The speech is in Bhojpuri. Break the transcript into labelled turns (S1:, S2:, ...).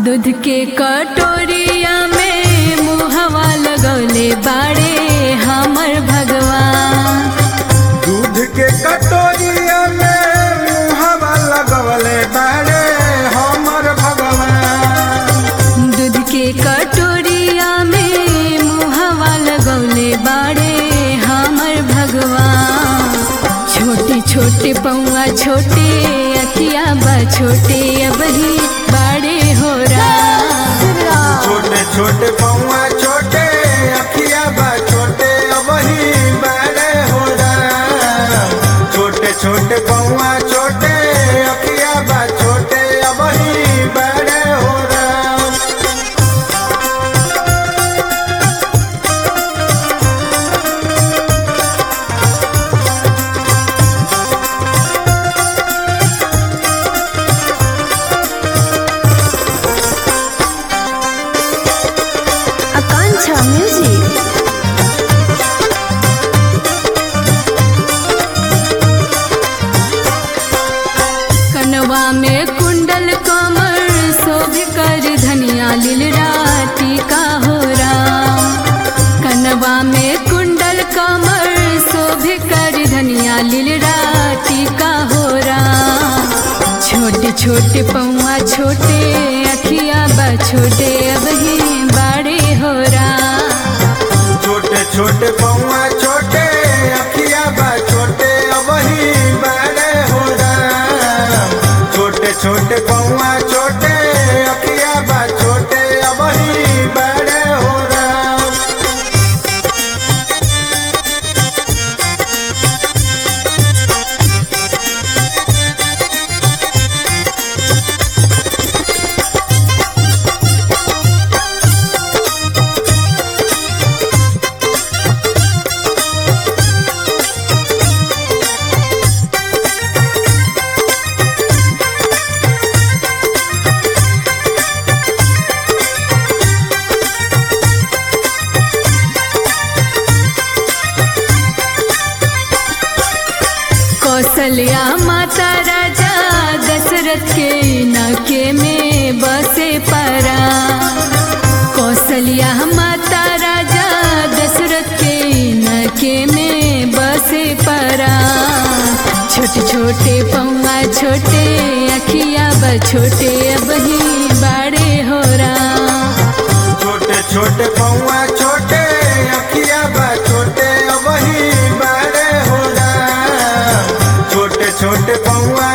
S1: दूध के कटोरिया में मुहवा लगौले बाड़े हमर भगवान
S2: दूध के कटोरिया में मुहवा लगवले बाड़े हमर भगवान
S1: दूध के कटोरिया में मुहवा लगौले बाड़े हमर भगवान छोटे छोटे पौआ छोटे अखिया बा छोटे अबही बाड़े हो राम
S2: छोटे छोटे पौआ छोटे अखिया बा छोटे अबही बड़े हो राम छोटे छोटे पौआ छोटे अखिया बा छोटे अबही बड़े हो राम
S1: Akancha Music. कनवा में कुंडल कमर शोभ कर धनिया लीलरा टीका हो राम कनवा में कुंडल कमर शोभ कर धनिया लीलरा टीका हो राम छोटे छोटे पौआ छोटे अखिया बा छोटे अबही बाड़े हो राम
S2: छोटे छोटे पौआ छोटे अखिया बा छोटे अबही बड़े हो राम छोटे छोटे पौआ छोटे अखिया बा छोटे अबही बड़े हो राम
S1: कौशल्या माता राजा दशरथ के नके में बसे परा कौशल्या माता राजा दशरथ के नके में बसे परा छोटे छोटे पौआ छोटे अखिया ब छोटे अबही बाड़े हो राम
S2: छोटे छोटे पौआ छोटे अखिया बा छोटे अबही बड़े हो राम छोटे छोटे पौआ